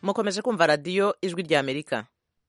mukomeje kumva radiyo ijwi rya amerika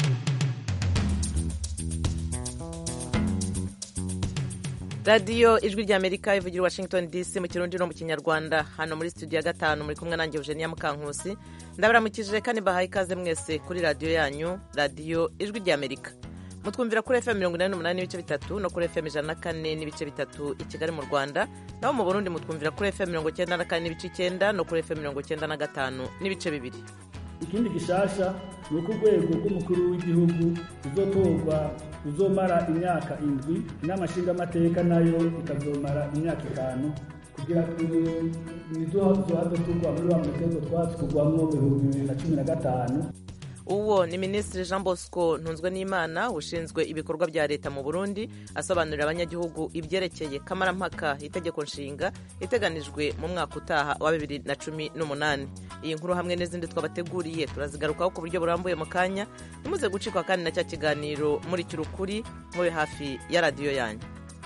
radiyo ijwi rya amerika ivugira washington dc mu kirundi no mu kinyarwanda hano muri studio ya gatanu muri kumwe nanjye eugenia mukankusi ndabaramukije kandi bahaye ikaze mwese kuri radiyo yanyu radiyo ijwi rya amerika mutwumvira kuri fm mirongo inani n'umunani n'ibice bitatu no kuri fm ijana na kane n'ibice bitatu i kigali mu rwanda naho mu burundi mutwumvira kuri fm mirongo icyenda na kane n'ibice icyenda no kuri fm mirongo icyenda na gatanu n'ibice bibiri ikindi gishasha ni uko urwego rw'umukuru w'igihugu ruzotorwa ruzomara imyaka indwi inama nshingamateka nayo ikazomara imyaka itanu kugira nizohave turwa muri wa mutego twatwugwamwo mu bihumbi bibiri na cumi na gatanu uwo ni minisitiri jean bosco ntunzwe n'imana ushinzwe ibikorwa bya leta mu burundi asobanurira abanyagihugu ibyerekeye kamarampaka itegeko nshinga iteganijwe mu mwaka utaha wa bibiri na cumi n'umunani iyi nkuru hamwe n'izindi twabateguriye turazigarukaho ku buryo burambuye mu kanya ntimuze gucikwa kandi na cya kiganiro muri kirukuri mube hafi ya radiyo yanyu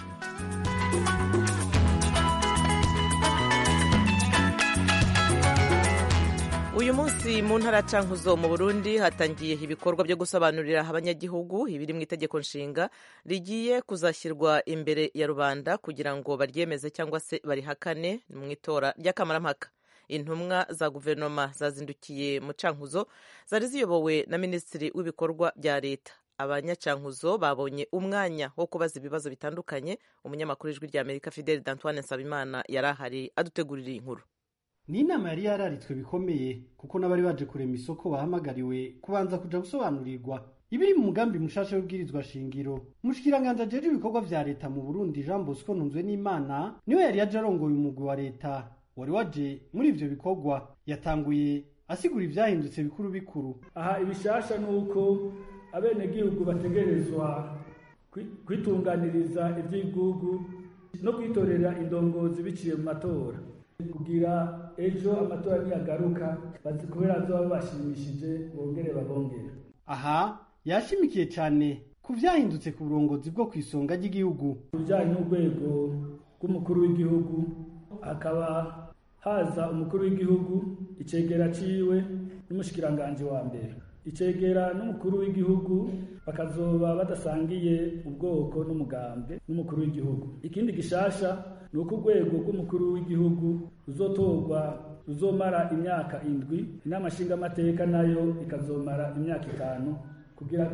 uyu munsi mu ntara cankuzo mu burundi hatangiye ibikorwa byo gusobanurira abanyagihugu ibiri mu itegeko nshinga rigiye kuzashyirwa imbere ya rubanda kugira ngo baryemeze cyangwa se barihakane mu itora ry'akamarampaka intumwa za guverinoma zazindukiye mu cankuzo zari ziyobowe na minisitiri w'ibikorwa bya leta abanyacankuzo babonye umwanya wo kubaza ibibazo bitandukanye umunyamakuru w'ijwi rya amerika fideli d'antoine nsabimana yari ahari adutegurira iyi nkuru ni inama yari yararitswe bikomeye kuko n'abari baje kurema isoko bahamagariwe kubanza kuja gusobanurirwa ibiri mu mugambi mushasha w'ibwirizwa shingiro umushikiranganji ajejwe ibikorwa vya leta mu burundi jean bosco ntunzwe n'imana niwe yari yaje arongoye umugwi wa leta wari waje muri ivyo bikorwa yatanguye asigura ivyahindutse bikuru bikuru aha ibishasha ni uko abenegihugu bategerezwa kwitunganiriza ivy'igihugu no kwitorera indongozi biciye mu matora kugira ejo amatora niyagaruka kubera azoba bashimishije bongere babongere aha yashimikiye cyane ku vyahindutse ku burongozi bwo ku isonga ry'igihugu bijanye n'urwego rw'umukuru w'igihugu hakaba haza umukuru w'igihugu icegera ciwe n'umushikiranganji wa mbere icegera n'umukuru w'igihugu bakazoba badasangiye ubwoko n'umugambi n'umukuru w'igihugu ikindi gishasha ni uko urwego rw'umukuru w'igihugu ruzotorwa ruzomara imyaka indwi inama nshingamateka nayo ikazomara imyaka itanu kugira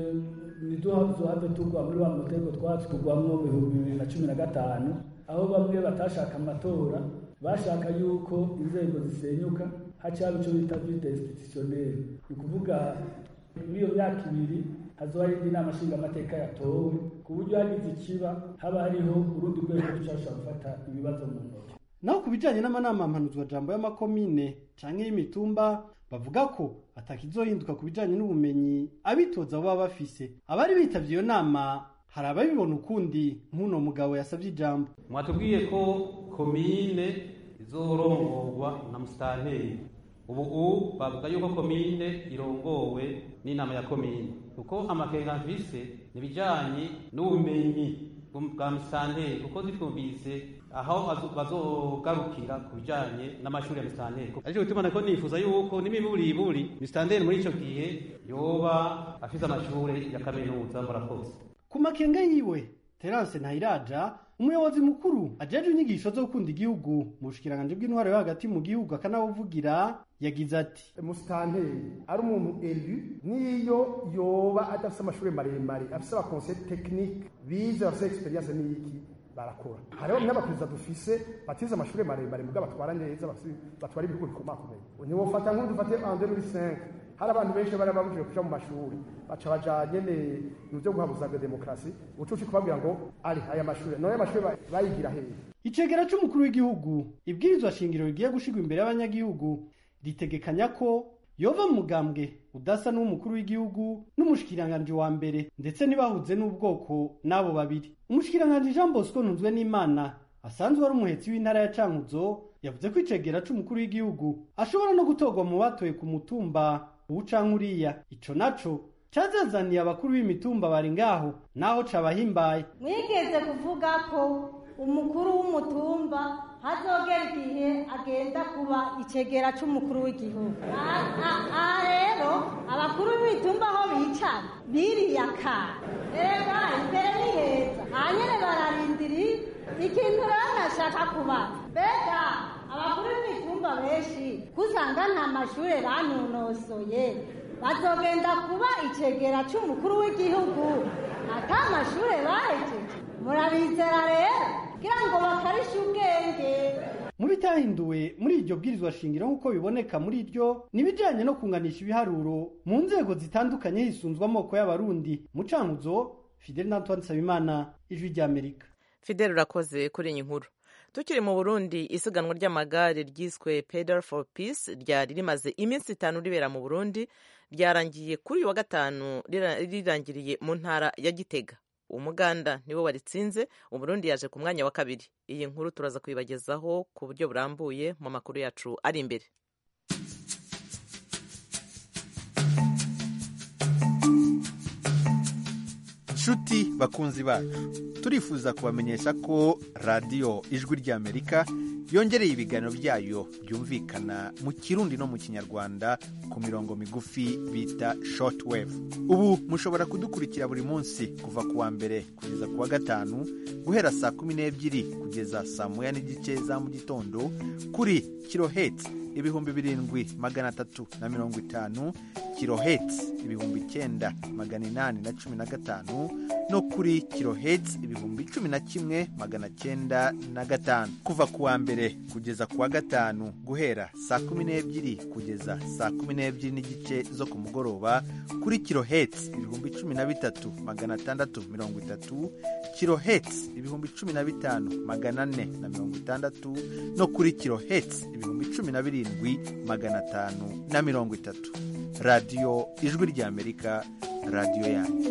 niduhave turwa muri wa mutego twatwugwamwo mu bihumbi bibiri na cumi na gatanu aho bamwe batashaka amatora bashaka yuko inzego zisenyuka hacaba ico bita vide institutionnel ni ukuvuga muri iyo myaka ibiri hazoba hari indi nama nshingamateka yatowe ku buryo hagize ikiba haba hariho urundi rwego rushobora gufata ibibazo mu ntoki naho ku bijanye n'amanama mpanuzwa jambo y'amakomine canke y'imitumba bavuga ko atakizohinduka ku bijanye n'ubumenyi abitoza baba bafise abari bitavye iyo nama hari ababibona ukundi nk'uno mugabo yasavye ijambo mwatubwiye ko komine izorongorwa na musitanteri ubu ubu bavuga yuko komine irongowe n'inama ya komine kuko amakenga mvise nibijanye n'ubumenyi bwa musitanteri kuko zitwumvise aho bazogarukira ku bijanye n'amashuri ya musitanteri ariko gutuma nako nifuza yuko n'imiburiburi musitanteri muri ico gihe yoba afise amashure ya kaminuza murakoze ku makenga yiwe terance ntayiraja umuyobozi mukuru ajejwe inyigisho zo gukunda igihugu mu bushikiranganji bw'intwaro yo hagati mu gihugu akanabuvugira yagize ati musitanteri ari umuntu elu niyo yoba adafise amashuri maremare afise abakonseil tekinike bize bafise experience n'iki barakora hariho n'abaperezida dufise batize amashuri maremare mugabo batwara neza batwara ibihugu bikomakomeye ntiwofata nk'ubu dufate en 2005 hari abantu benshi bari babujije kuja mu mashuri baca baja nyene mu vyo guhabuza demokarasi ucuci kubabwira ngo ari aya mashuri noye amashuri bayigira hehe icegera c'umukuru w'igihugu ibwirizwa shingiro rigiye gushirwa imbere y'abanyagihugu ritegekanya ko yova mu mugambwe udasa n'uw'umukuru w'igihugu n'umushikiranganji wa mbere ndetse ntibahuze n'ubwoko n'abo babiri umushikiranganji jean bosco ntunzwe n'imana asanzwe ari umuhetsi w'intara ya cankuzo yavuze ko icegera c'umukuru w'igihugu ashobora no gutorwa mu batoye ku mutumba uwu canke uriya ico naco cazazaniye abakuru b'imitumba bari ngaho naho cabahimbaye mwigeze kuvuga ko umukuru w'umutumba hazogera igihe agenda kuba icegera c'umukuru w'igihugu aha rero abakuru b'imitumba aho bicara biriya kara reba imbere ni heza hanyene bararindiri ikintu rero nashaka kubaza mbega abakuru b'imitumba benshi kusanga nta mashure banonosoye bazogenda kuba icegera c'umukuru w'igihugu ata mashure bahejeje murabizera rero kugira ngo bakarishe ubwenge mu bitahinduwe muri iryo bwirizwa shingiro nk'uko biboneka muri ryo ni ibijyanye no kunganisha ibiharuro mu nzego zitandukanye hisunzwe amoko y'abarundi mucankuzo fidel na antoine nsabimana ijwi ry'amerika fidel urakoze kuri iyi nkuru tukiri mu burundi isiganwa ry'amagare ryiswe pedal for peace ryari rimaze iminsi itanu ribera mu burundi ryarangiye kuri uyu wa gatanu rirangiriye mu ntara ya gitega umuganda niwe waritsinze uburundi yaje ku mwanya wa kabiri iyi nkuru turaza kuyibagezaho ku buryo burambuye mu makuru yacu ari imbere nshuti bakunzi bacu turifuza kubamenyesha ko radiyo ijwi ry'amerika yongereye ibiganiro byayo byumvikana mu kirundi no mu kinyarwanda ku mirongo migufi bita shortwave ubu mushobora kudukurikira buri munsi kuva ku wa mbere kugeza ku wa gatanu guhera saa kumi n'ebyiri kugeza saa moya n'igice za mu gitondo kuri kiloheti ibihumbi birindwi magana atatu na mirongo itanu kiloheti ibihumbi icyenda magana inani na cumi na gatanu no kuri kiloheti ibihumbi cumi na kimwe magana cyenda na gatanu kuva ku wa mbere kugeza ku wa gatanu guhera saa kumi n'ebyiri kugeza saa kumi n'ebyiri n'igice zo ku mugoroba kuri kiloheti ibihumbi cumi na bitatu magana atandatu mirongo itatu kiloheti ibihumbi cumi na bitanu magana ane na mirongo itandatu no kuri kiloheti ibihumbi cumi na birindwi magana atanu na mirongo itatu radiyo ijwi ry'amerika radiyo yanyu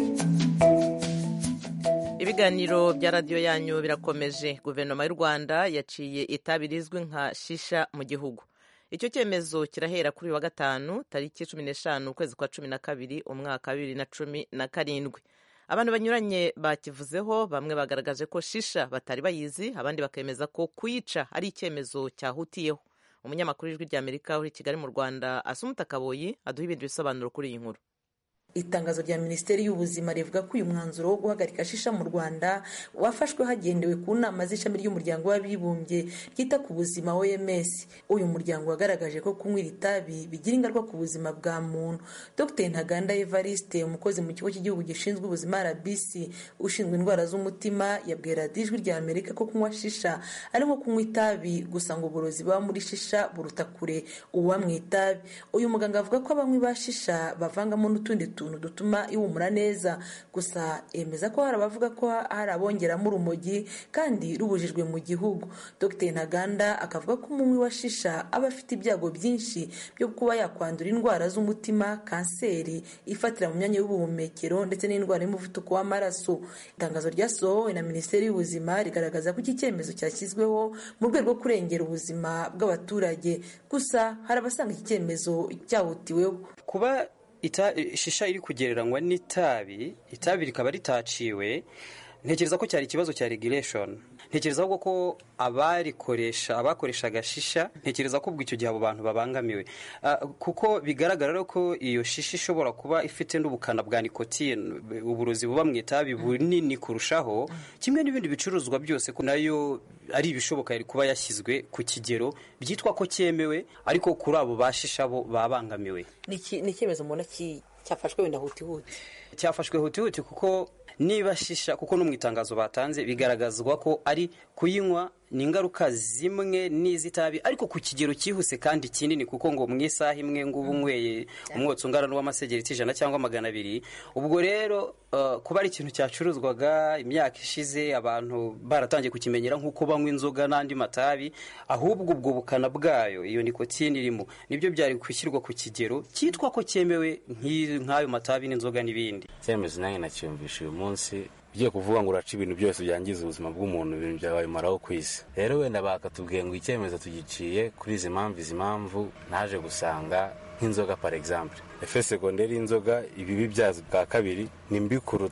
ibiganiro bya radiyo yanyu birakomeje guverinoma y'u rwanda yaciye itabi rizwi nka shisha mu gihugu icyo cyemezo kirahera kuri uyu wa gatanu tariki cumi n'eshanu ukwezi kwa cumi na kabiri umwaka wa bibiri na cumi na karindwi abantu banyuranye bakivuzeho bamwe bagaragaje ko shisha batari bayizi abandi bakemeza ko kuyica ari icyemezo cyahutiyeho umunyamakuru w'ijwi ry'amerika uri i kigali mu rwanda asumuta kaboyi aduha ibindi bisobanuro kuri iyi nkuru itangazo rya minisiteri y'ubuzima rivuga ko uyu mwanzuro wo guhagarika shisha mu rwanda wafashwe hagendewe ku nama z'ishami ry'umuryango w'abibumbye ryita ku buzima oms uyu muryango wagaragaje ko kunywa iri tabi bigira ingaruka ku buzima bwa muntu dr ntaganda evariste umukozi mu kigo cy'igihugu gishinzwe ubuzima rbc ushinzwe indwara z'umutima yabwiye radiyo ijwi rya amerika ko kunywa shisha ari nko kunywa itabi gusa ngo uburozi buba muri shisha buruta kure ububa mu itabi uyu muganga avuga ko abanywi ba shisha bavangamo n'utundi tuntu dutuma ihumura neza gusa yemeza ko hari abavuga ko hari abongeramo urumogi kandi rubujijwe mu gihugu dr ntaganda akavuga ko umunywi wa shisha aba afite ibyago byinshi byo kuba yakwandura indwara z'umutima kanseri ifatira mu myanya y'ubuhumekero ndetse n'indwara y'umuvuduko w'amaraso itangazo ryasohowe na minisiteri y'ubuzima rigaragaza ko iki cyemezo cyashyizweho mu rwego rwo kurengera ubuzima bw'abaturage gusa hari abasanga iki cyemezo cyahutiweho kuba shisha iri kugereranywa n'itabi itabi rikaba ritaciwe ntekereza ko cyari ikibazo cya regulation ntekereza ahubwo ko abarikoresha abakoreshaga shisha ntekereza ko ubwo icyo gihe abo bantu babangamiwe kuko bigaragara ko iyo shisha ishobora kuba ifite n'ubukana bwa nikotine uburozi buba mu itabi bunini kurushaho kimwe n'ibindi bicuruzwa byose ko nayo ari ibishoboka yari kuba yashyizwe ku kigero byitwa ko cyemewe ariko kuri abo bashisha bo babangamiwe ni icyemezo mbona cyafashwe wenda hutihuti cyafashwe hutihuti kuko niba shisha kuko no mu itangazo batanze bigaragazwa ko ari kuyinywa ni ingaruka zimwe n'iz'itabi ariko ku kigero cyihuse kandi kinini kuko ngo mu isaha imwe ngo uba unyweye umwotsi ungana n'uw'amasegereti ijana cyangwa magana abiri ubwo rero kuba ari ikintu cyacuruzwaga imyaka ishize abantu baratangiye kukimenyera nk'uko banywa inzoga n'andi matabi ahubwo ubwo bukana bwayo iyo nikotine irimo nibyo byari gushyirwa ku kigero cyitwa ko cyemewe nk'ayo matabi n'inzoga n'ibindi icyemezo nanjye nacyumvisha uyu munsi ugiye kuvuga ngo uraca ibintu byose byangiza ubuzima bw'umuntu ibintu byawe bimaraho ku isi rero wenda bakatubwiye ngo icyemezo tugiciye kuri izi mpamvu izi mpamvu naje gusanga nk'inzoga par exemple efe segonderi y'inzoga ibibi byazo bwa kabiri ni mbi kuruta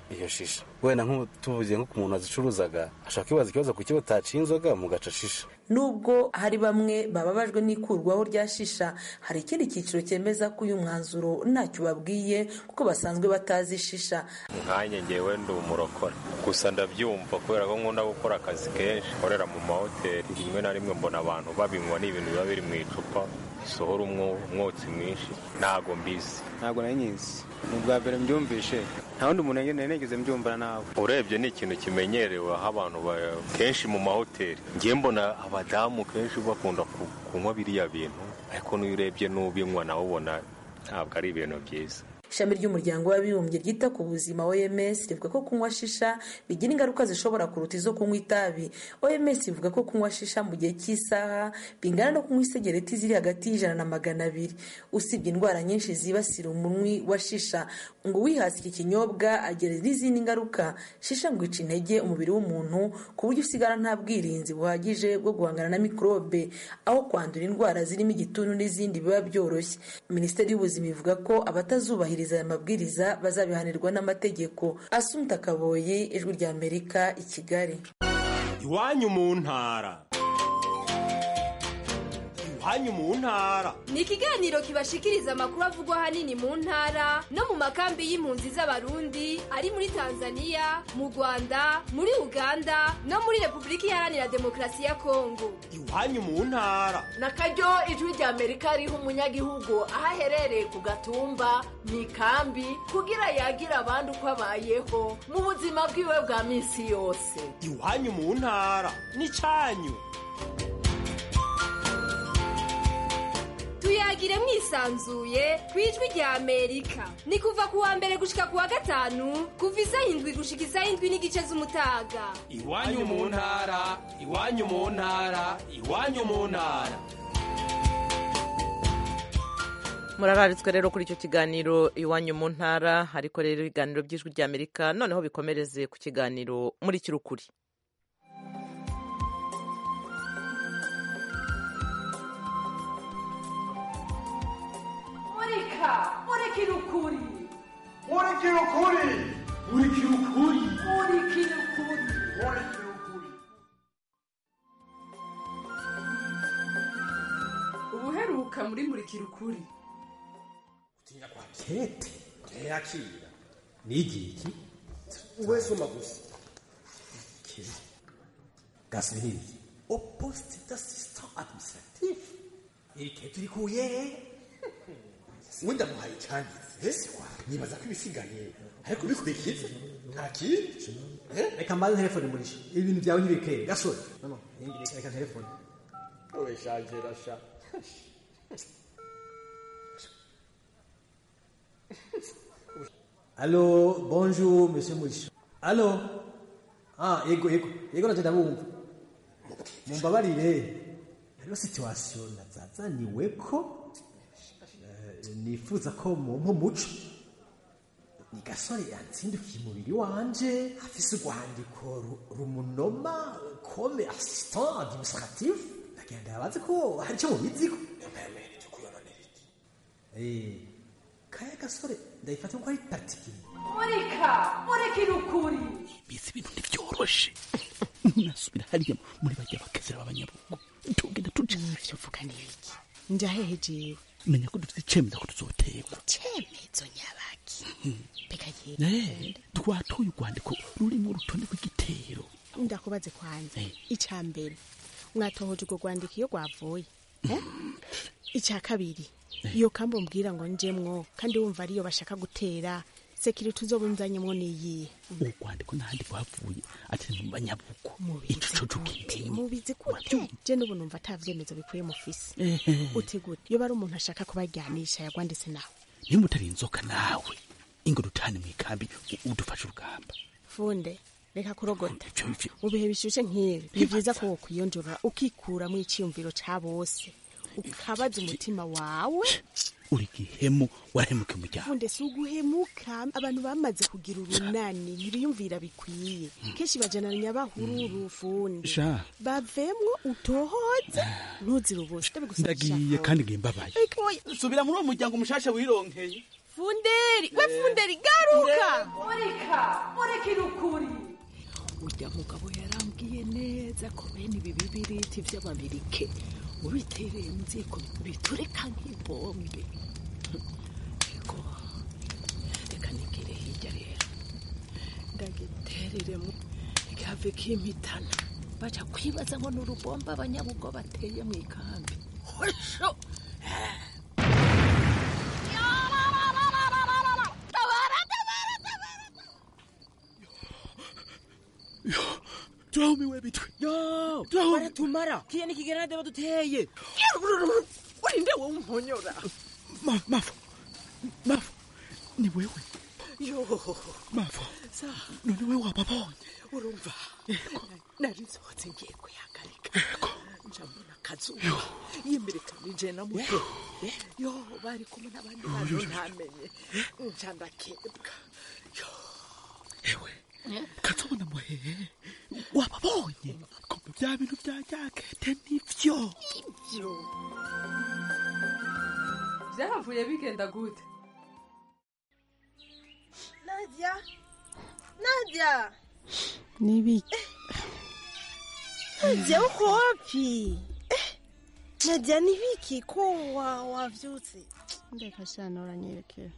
iyo shisha wenda nk'ubu tuvuze nko ku muntu wazicuruzaga ashobora kwibaza ikibazo ku kiba utaciye inzoga mugaca shisha nubwo hari bamwe bababajwe n'ikurwaho rya shisha hari ikindi cyiciro cyemeza ko uyu mwanzuro ntacyo babwiye kuko basanzwe batazi shisha nkanjye ngewe ndi umurokore gusa ndabyumva kubera ko nkunda gukora akazi kenshi nkorera mu mahoteli rimwe na rimwe mbona abantu babinywa ni ibintu biba biri mu icupa bisohora umwotsi mwinshi ntago mbizi ntabwo nari nyizi ni ubwa mbere mbyumvishe nta wundi muntu nari nigeze mbyumva nawe urebye ni ikintu kimenyerewe aho abantu kenshi mu mahoteli ngiye mbona abadamu kenshi bakunda kunywa biriya bintu ariko n'iyo urebye n'ubinywa nawe ubona ntabwo ari ibintu byiza ishami ry'umuryango w'abibumbye ryita ku buzima oms rivuga ko kunywa shisha bigira ingaruka zishobora kuruta izo kunywa itabi oms ivuga ko kunywa shisha mu gihe cy'isaha bingana no kunywa isegereti ziri hagati y'ijana na magana abiri usibye indwara nyinshi zibasira umunywi wa shisha ngo uwihasi iki kinyobwa agira n'izindi ngaruka shisha ngo ica intege umubiri w'umuntu ku buryo usigara nta bwirinzi buhagije bwo guhangana na mikorobe aho kwandura indwara zirimo igituntu n'izindi biba byoroshye minisiteri y'ubuzima ivuga ko abatazubahiriza aya mabwiriza bazabihanirwa n'amategeko asumta kaboye ijwi rya amerika i kigali iwanyu mu ntara iwanyu mu ntara ni ikiganiro kibashikiriza amakuru avugwa ahanini mu ntara no mu makambi y'impunzi z'abarundi ari muri tanzania mu rwanda muri uganda no muri repubulika iharanira demokarasi ya kongo iwanyu mu ntara na karyo ijwi rya amerika riha umunyagihugu aho aherereye ku gatumba mu ikambi kugira yagira abandi uko abayeho mu buzima bwiwe bwa minsi yose iwanyu mu ntara ni cyanyu tuyagire mwisanzuye ku ijwi rya amerika ni kuva ku wa mbere gushika ku wa gatanu kuva isaha indwi gushika isaha indwi n'igice z'umutaga iwanyu mu ntara iwanyu mu ntara iwanyu mu ntara murararitswe rero kuri icyo kiganiro iwanyu mu ntara ariko rero ibiganiro by'ijwi rya amerika noneho bikomereze ku kiganiro muri kirukuri murika murikira ukuri murikira ukuri murikira ukuri murikira ukuri murikira ukuri ubuheruka muri murikira ukuri utinya kwa kete ntiyakira nigiki we soma gusa kiri gasubirire au poste d'assistant administratif iri kete urikuye wenda muhaye icyangize nibaza ko ibisigaye ariko bikurikiza nta kindi reka mbaze telefone murisha ibintu byawe ntibikere gasore no reka reka telefone owe shaje rasha Allô, bonjour, monsieur Murisha. Allô? Ah, yego, yego, yego naje ndabumva. Mumbabarire. Rero situation nazazaniwe ko eh, nifuza ko mumpa umuco. Ni gasore yatsindukiye umubiri wanje afise urwandiko ru- rumunoma comme assistant administratif. Ndagenda yabaze ko hari icyo mubiziko. Eh, kaya gasore ndayifata ko ari particulier. murika murikira ukuri bizi ibintu ntibyoroshe nasubira hariya muri bajya bakezera b'abanyabugu tugenda tujaje uvuga n'iki njahehe jewe menya ko dufite icemeza ko tuzoterwa cemezo nyabaki peka Eh, twatoye urwandiko rurimo urutonde rw'igitero ndakubaze kwanza icya mbere mwatohoje urwo rwandiko iyo rwavuye eh? icya kabiri iyo kambi umbwira ngo njemwo kandi wumva ariyo bashaka gutera sekiriti uzobunzanyemo niyihe urwandiko n'ahandi rwavuye ati mu banyabugu ico coco kimenya mubizi gute je n'ubu numva ata vyemezo bikwiye mufise Ehe. utegure iyo bari umuntu ashaka kubajyanisha yagwanditse nawe nimba utari inzoka nawe ingo dutane mu ikambi u- udufashe urugamba funde reka kurogota mu bihe bishushe nk'ibi ni byiza ko wokwiyonjora ukikuramo icyiyumviro ca bose ukabaza umutima wawe uri gihemu warahemuka umuryango funde si uguhemuka abantu bamaze kugira urunani ntibiyumvira bikwiye kenshi bajananya bahururu funde sha bavemwo utohoze ntuzire ubusa ndagiye kandi ngiye mbabaye Oya, subira muri uwo muryango mushasha wironkeye funderi we funderi garuka murika murikira ukuri urya mugabo yarambwiye neza ko bene ibi bibiriti vy'amabirike ubitereye mu ziko biturika nk'ibombe ego reka nigire hirya rero ndagitereremo gihave kimpitana baca kwibaza ngo ni urubomba abanyabugo bateye mu ikambi hosho tuhumiwe bitwe yo Tuhumiwe. baratumara kiye nikigerade baduteye urinde wowe umponyora Ma- mavo mavo ni wewe yo mavo sa none we wababonye urumva nari nsohotse ngiye kuyagarika njambona akazuba yimirikanije na muto yo bari kumwe n'abandi bantu ntamenye nca ndakebwa ewe katubona muhehe wababonye kumbe bya bintu bya jakete nivyo ivyo byahavuye bigenda gute Nadia Nadia nibiki Nadia uko wapi Eh, Nadia ni viki ko wa wavyutse ndeka shana uranyelekea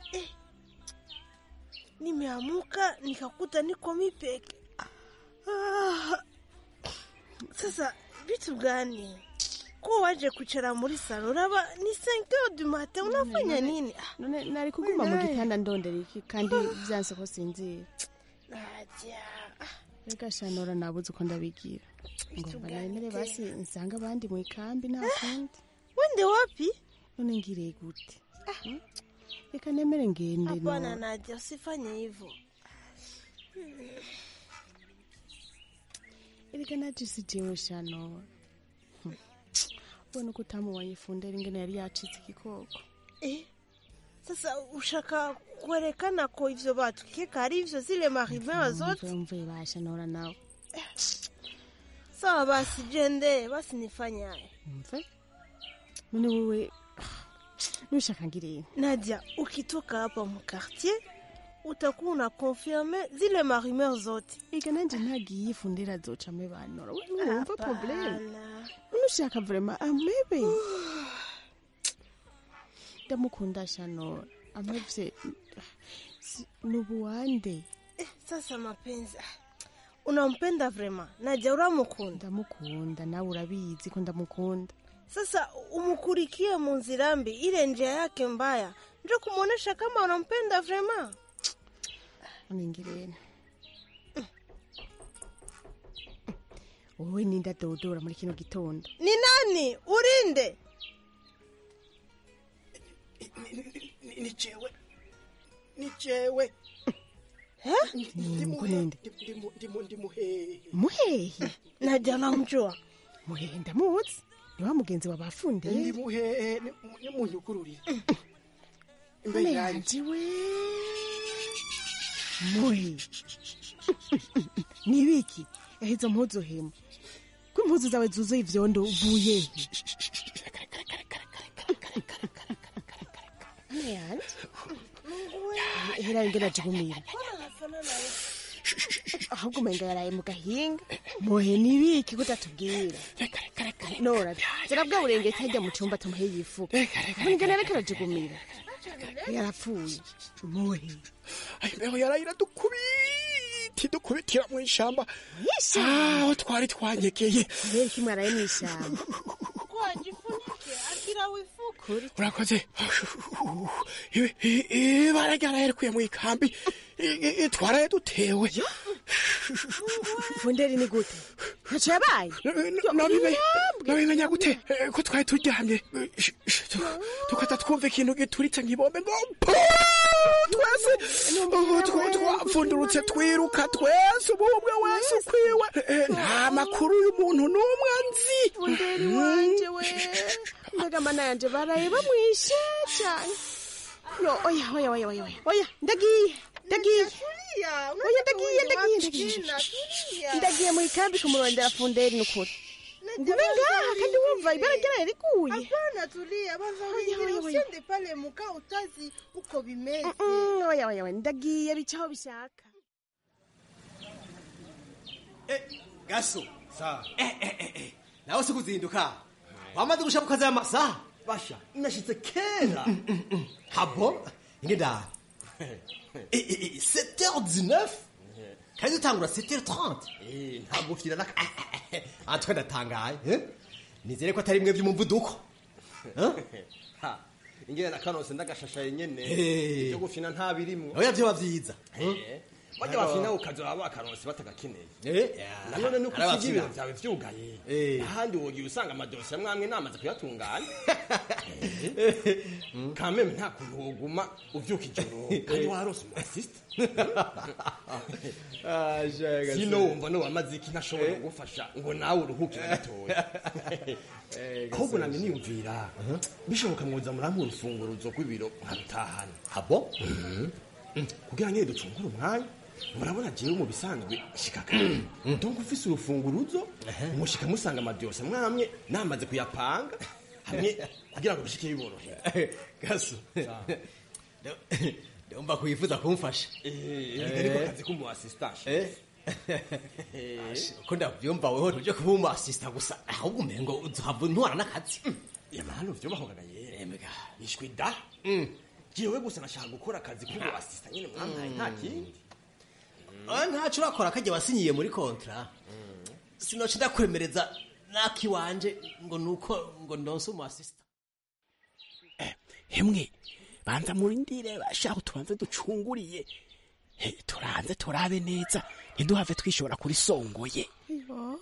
nimeamuka nikakuta niko mipeke ah. Sasa vitu gani ko waje kuchara muri salo raba ni 5 du matin unafanya nini Ah, none nari kuguma mu Naye. gitanda ndondera iki kandi vyanse ko sinzira Nadia reka shana ura nabuze uko ndabigira ngomba nemere basi nsanga abandi mu ikambi nta kundi wende wapi none ngiriye gute Hmm? reka nemere ngende hapana no Nadia usifanye hivyo erega naje sijewe shano Hmm. ubona uko utamubonye fundera ingene yari yacitse igikoko Eh, sasa ushaka kuonekana ko hivyo watu kika hivyo zile marivera zote mvuye basha nora nawe sawa basi jende basi nifanye haya mve none wewe nushaka ngirene Nadia ukitoka hapa mkartier utakuwa una confirme zile marumeur zote ega nanje ntagiye fundera azocamwe banora we numva probleme Hapana. nushaka vrema amebe ndamukunda shanora amevye si- nubuwande Eh, sasa mapenzi ah, unampenda vrema Nadia uramukunda ndamukunda nawe urabizi ko ndamukunda sasa umukurikie mu nzira mbi ile njia yake mbaya ndio kumuonesha kama unampenda vrema none ngirene wowe ninda dodora muri kino gitondo ni nani urinde ni jewe ni jewe Ngo ninde ndi muhehe muhehe Nadia namjua muhehe ndamuzi ni wa mugenzi wa bafundeye ndi muhehe ni munyugururire None yanje we muhe nibiki ehe izo mpuzu hema ko impuzu zawe zuzuye ivyondo uvuye he None yanje hera ingena jigumira ahubwo umenga yaraye mu gahinga muhe nibiki kutatubwira nora zira bwa burengeti hajya mu cyumba tumuhe yifuka ingena reka arajigumira yarapfuye muhe imbeho yarayira dukubiti dukubitira mu ishamba Mw'ishamba? aho twari twanyegeye kubera iki mwaraye mu ishyamba wajifunike akira wifuka urakoze Ibi- i- ibara ryaraherekuye mu ikambi I- i- i- twaraye dutewe funderi ni gute ntacyo yabaye Nabibe- nabimenya gute Eh, ko twari turyamye Eh, sh- sh- tu- tukaza twumva ikintu gituritse nk'ibombe ngo pu! twese ubu tw- twapfundurutse twiruka twese ubu umwe wese ukwiwe Eh, nta makuru y'umuntu n'umwe nzi funderi wanje we mbega mana yanje baraye bamwishe cyane yo oya oya oya oya oya oya ndagiye ndagiye oya ndagiye ndagiye ndagiye ndagiye mu ikambi kumurondera funderi ni ukuri ngume ngaha kandi wumva ibara ryaraye riguye Hapana, tulia banza Oya, uingie, oya, oya. usiende pale mukaa utazi uko bimeze. Mm, oya oya oya ndagiye bicaho bishaka gaso nawe si kuzinduka wamaze gushaka ukazi amasaha basha nashitse kera habo ingenda 7h19 kandi utangura 7h30 ntabwo ufite na atwe ndatangaye eh? nizere ko atari mwe by'umuvuduko ingene na kanose ndagashashaye nyene Eh. ibyo gufina nta birimwo oya vyoba vyiza bajya bafina ukazoba bakaronse batagakeneye Eh, nanone nuko hari usiga ibiro abafina. vyawe vyugaye Eh. ahandi wogiye usanga amadosiye amwamwe namaze kuyatunganya kameme nta kuntu woguma uvyuka ijoro kandi warose umu asisita sino wumva no wamaze iki ntashobora kugufasha ngo nawe uruhukire gatoya ahubwo namye niyumvira bishoboka mwoza murampa urufunguruzo rw'ibiro nkabitahana abo kugira nyine ducungure umwanya murabona jewe mu bisanzwe shika kare donc ufise urufunguruzo mushika musanga amadiyose mwamye namaze kuyapanga hamwe kugira ngo bishike biborohera gaso ndumva kuyifuza kumfasha ariko kazi k'umu assistant ko ndavyumva weho ntuje kuba umu assistant gusa ahubwo umengo uzohava ntwara n'akazi yamahano vyobahongaga yere nishwi da jewe gusa nashaka gukora akazi k'umu assistant nyine mwampaye nta kindi oya ntaco urakora kajya wasinyiye muri kontra sinoca ndakwemereza nakiwanje ngo nuko ngo ndonse umu assistant hemwe banza murindire bashaka tubanze ducunguriye He, turanze turabe neza ntiduhave twishora kuri songoye Yo,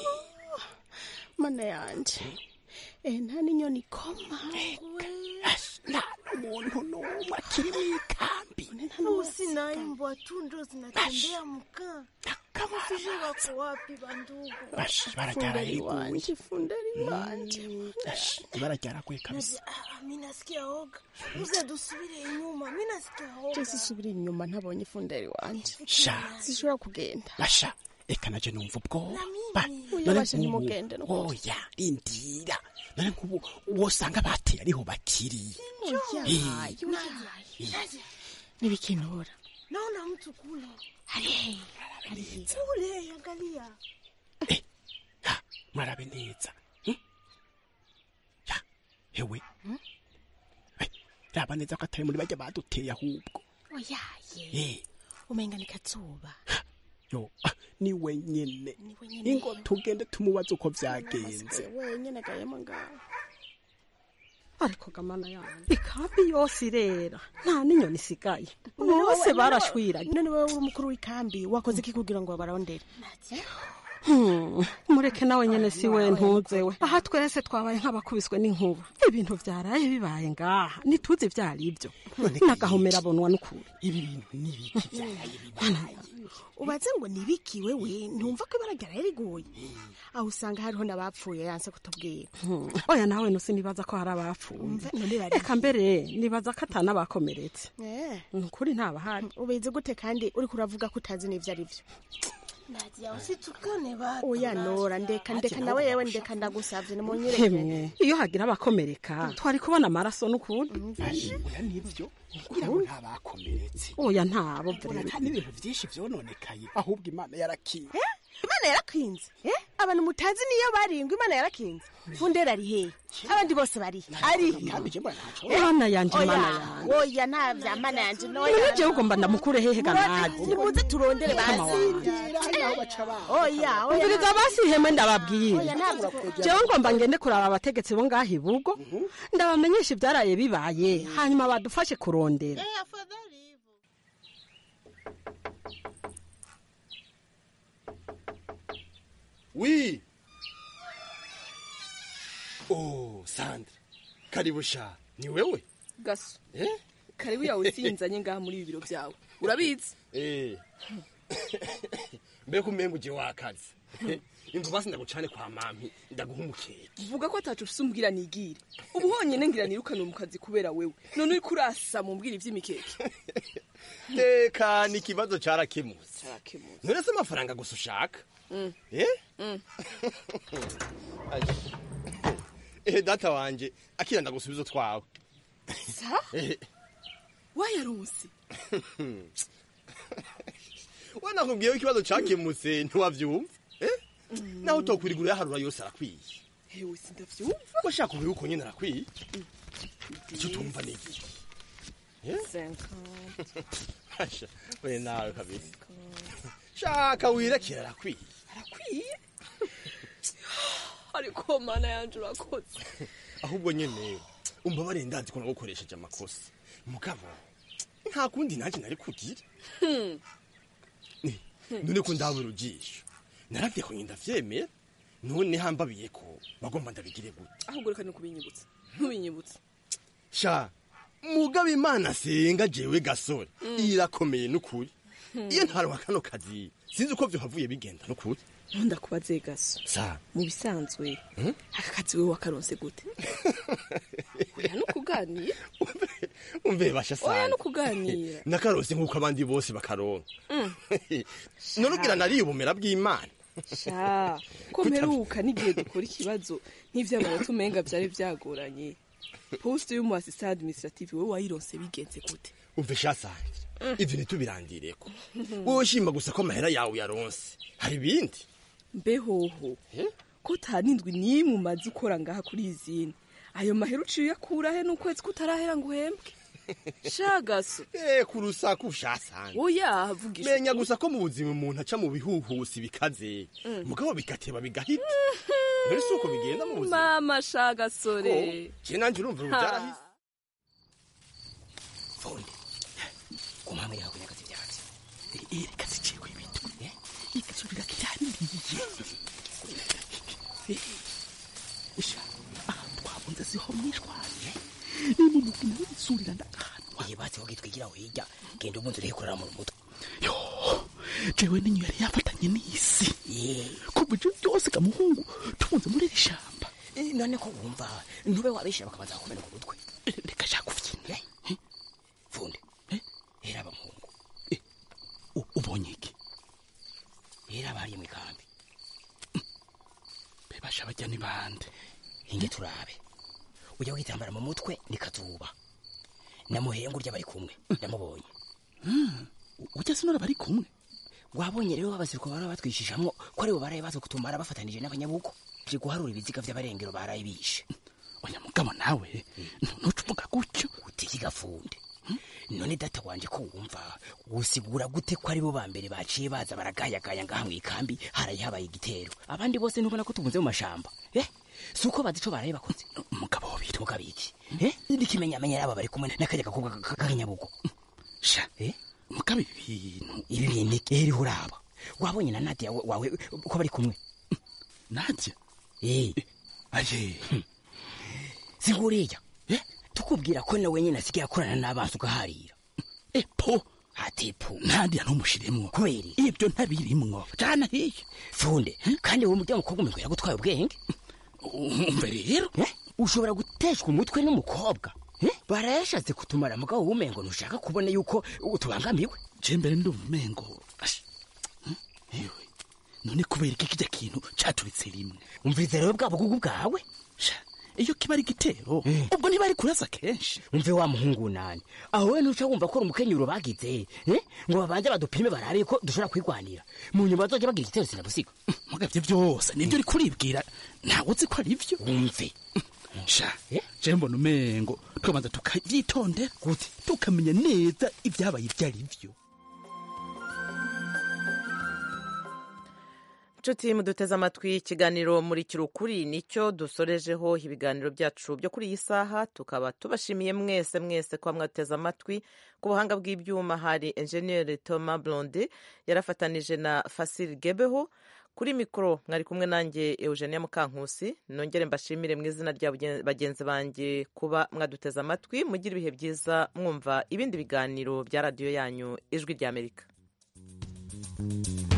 mana yanje eh, nta n'inyoni ikoma nta n'umuntu n'umwe akiri mu ikambi Usina mbwa tu ndo zinatembea mkaa. Kama sijui wako wapi bandugu. Bash, barajyara Funderi yiguye. wanje, funderi wanje. Ash, ibara ryaraguye kabisa Nadia, ah, mi nasikia oga. Muze dusubire inyuma, mi nasikia oga. je sisubira inyuma ntabonye ifunderi wanje sha sishobora kugenda basha reka naje numva ubwoba Oya, None basha nk'ubu- ntimugende no kuvuga. oya indira none nk'ubu wosanga bateye ariho bakiri Oya, Eh. Nadia, Nadia. nibikinura Naona mtu kule. Ari, Kule, angalia. murabe neza Hmm? Ya, hewe Eh, raba neza ko atari muri bajya baduteye ahubwo oyaye Eh, umenga ni kazuba yo ah, ni wenyene wenyene. ingo tugende tumubaze uko vyagenze Nasigaye wenyene gayemo ngaho ariko gamana yanjye ikambi yose irera nta n'inyoni isigaye bose barashwiranye none wowe uri umukuru w'ikambi wakoze iki kugira ngo babarondere Hmm, mureke nawe nyene si we ntuzewe aha twese twabaye nk'abakubiswe n'inkuba ibintu vyaraye bibaye ngaha ntituzi vyari byo n'agahomera abonwa n'ukuri ibi bintu n'ibiki ubaze ngo nibiki wewe ntumva ko ibara ryaraye riguye aho usanga hariho n'abapfuye yanse kutubwira Hmm, oya nawe nusi nibaza ko hari abapfuye Umve, none bari eka mbere nibaza ko atanabakomeretse Eh, nukuri ntabahari ubizi gute kandi uriko uravuga ko utazi n'ivyo ari vyo Nadia, usitukane batu. oya nora ndeka ndeka nawe yewe ndeka ndagusavye nimunyereke hemwe iyo hagira abakomereka twari kubona amaraso n'ukuri oya nivyo kugira ngo ntabakomeretse oya ntabo Mbona nta n'ibintu vyinshi vyononekaye ahubwo imana yarakiye imana yarakinze eh? abantu mutazi niyo barindwi imana yarakinze fundera ari hehe abandi bose bari ari Mana yanje, Oya, mana yanje. oya nta vya mana yanje noya none jewe ugomba ndamukure hehe ganaje nimuze turondere Mama basi oya oya umviriza basi iheme ndababwira Oya, ntabwo jewe ngomba ngende kuraba abategetsi bo ngaho ibugo ndabamenyesha ibyaraye bibaye hanyuma badufashe kurondera wi oh sandra karibu sha ni wewe gaso eh karibu yawe sinzanye ngaha muri ibi biro byawe urabizi eh mbega umenga uje wakazi inzu basi ndagucane kwa mami ndaguha umukeke vuga ko atacu ufise umbwira nigire ubu honyine ngira nirukane mu kazi kubera wewe none uriko urasa mumbwira ivy'imikeke teka ni ikibazo carakemutse Carakemutse. none se amafaranga gusa ushaka Mm. eh Mm. ehe data wanje akira ndagusubiza twawe sa Ehe. wayaronse we nakubwiyeho ikibazo cakemutse ntiwavyumva eh? naho utokwirigura yaharura yose arakwiye hewe sindavyumva washaka ubuye uko nyene arakwiye icyo utumva ni iki Hasha, we nawe kabisa shaka wirekera arakwiye arakwiye ariko mana yanje urakoze ahubwo nyene umva barendazi ko nagukoresheje amakosa mugabo nta kundi nanjye nari kugira none ko ndabura ujisho naravye ko ndavyemera none hambabiye ko bagomba ndabigire gute ahubwo reka nukubinyibutsa ntubinyibutsa sha mugabo imana senga jewe gasore irakomeye n'ukuri iyo ntaronka kano kazi sinzi uko vyohavuye bigenda n'ukuri ntundakubaze gaso sa mu bisanzwe aka kazi wewe wakaronse gute oya no kuganira umve basha oya sana no kuganira nakarose nk'uko abandi bose bakaronka Mm. none ugira nariye ubumera bw'imana sha ko mperuka n'igihe dukora ikibazo nk'ivy'amanota umenga vyari vyagoranye poste y'umu assistant administrative wewe wayironse bigenze gute umve sha sanje ivyo ntitubirandireko wowe shima gusa ko amahera yawe yaronse hari ibindi mbehoho ko ta n'indwi n'imwe umaze ukora ngaha kuri izindi ayo mahera uciye uyakura he n'ukwezi kutarahera ngo uhembwe shagaso eh ku rusaku sha sanje oya vugisha menya gusa ko mu buzima umuntu aca mu bihuhusi bikaze Mm. mugabo bigateba bigahita none si uko bigenda mu buzima mama shagasore je nanje urumva ubu Ha. byarahise fundi kumama yawe nyagazi ivyatsi reka ziciye ibintu igasubira kitaniriye sha aha twabunze siho mwishwanye ni mu mugina w'isurira ndagahanwa iyibatsi wowe twigira hirya genda umunsi urikorera mu mutwe yo jewe ninyo yari yafatanye n'isi kuva ivyo byose kamuhungu tubunze muri iri shamba Eh, none ko wumva ntube wabishira bakabanza kukumena ku mutwe reka shaka kuvyina fundi hera abamuhungu ubonye iki hera abahariye mu ikambi bebasha bajya ni bande hinge turabe ujya witambara mu mutwe ni kazuba namuhenga urya bari kumwe ndamubonye ujya sinora bari kumwe wabonye rero abasiriko bara batwishishamwo ko aribo baraye baza kutumara bafatanije n'abanyabugo je guharura ibiziga vy'abarengero baraye bishe oya mugabo nawe ntuca uvuga gutyo utiki gafunde none data wanje ko wumva usigura gute ko aribo ba mbere baciye baza baragayagaya ngaha mu ikambi haraye habaye igitero abandi bose ntubona ko tubunze mu mashamba eh si uko bazi ico baraye bakoze umugabo wabiri mugabo iki eh n'ikimenyamenya yaba bari kumwe n'akajya gakobwa k'akanyabugo sha eh mugabo ibintu ibi bintu eri uraba wabonye na Nadia wa- wawe ko bari kumwe Nadia eh aje siguriya eh tukubwira ko nawe nyine asigaye akorana n'abantu ugaharira epo ati po Nadia ntumushiremwo kweri ibyo ntabirimwo jana hiye funde kandi wowe murya mukobwa umwe yagutwaye ubwenge umve rero eh ushobora guteshwa umutwe n'umukobwa eh barayashatse kutumara mugabo wumengo ntushaka kubona yuko utubangamiwe je mbere ndumva umengo ashi hm? yewe none kubera iki kijya kintu caturitse rimwe umviriza rero bwa bugugu bwawe sha iyo kiba ari igitero ubwo ntibari kurasa kenshi umve wa muhungu nani aho we ntuca wumva ko uri umukenyuro bagize eh ngo babanze badupime barabe ko dushobora kwigwanira mu nyuma bazoja bagira igitero sinabusiga mugavye byose nibyo uri kuribwira ntawe uzi ko ari byo umve sha je mbona umengo tukabanza tukavyitondera gute tukamenya neza ibyabaye ibyo ari byo nshuti muduteze amatwi ikiganiro muri kirukuri nicyo dusorejeho ibiganiro byacu byo kuri iyi saha tukaba tubashimiye mwese mwese kuba mwateze amatwi ku buhanga bw'ibyuma hari enjeniyeri Thomas blonde yarafatanije na fasiri gebeho kuri mikoro mwari kumwe nanjye eugenia mukankusi nongere mbashimire mu izina rya bagenzi banjye kuba mwaduteze amatwi mugire ibihe byiza mwumva ibindi biganiro bya radiyo yanyu ijwi ry'amerika